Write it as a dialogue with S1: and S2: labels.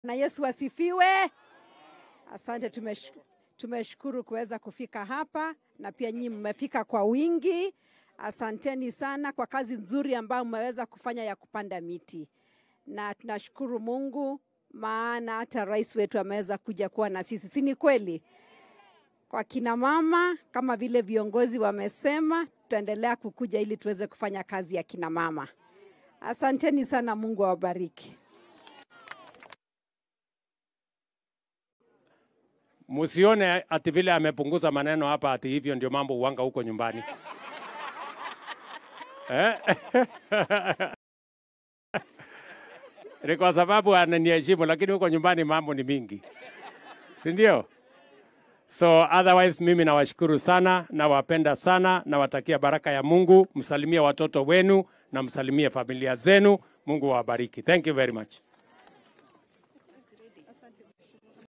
S1: Na Yesu asifiwe. Asante, tumesh, tumeshukuru kuweza kufika hapa na pia nyinyi mmefika kwa wingi. Asanteni sana kwa kazi nzuri ambayo mmeweza kufanya ya kupanda miti, na tunashukuru Mungu maana hata rais wetu ameweza kuja kuwa na sisi, si ni kweli? Kwa kina mama, kama vile viongozi wamesema, tutaendelea kukuja ili tuweze kufanya kazi ya kina mama. Asanteni sana, Mungu awabariki.
S2: Musione ati vile amepunguza maneno hapa, ati hivyo ndio mambo uwanga huko nyumbani eh? Ni kwa sababu ananiheshimu, lakini huko nyumbani mambo ni mingi, si ndio? So otherwise mimi nawashukuru sana, nawapenda sana, nawatakia baraka ya Mungu. Msalimie watoto wenu na msalimie familia zenu. Mungu awabariki. Thank you very much.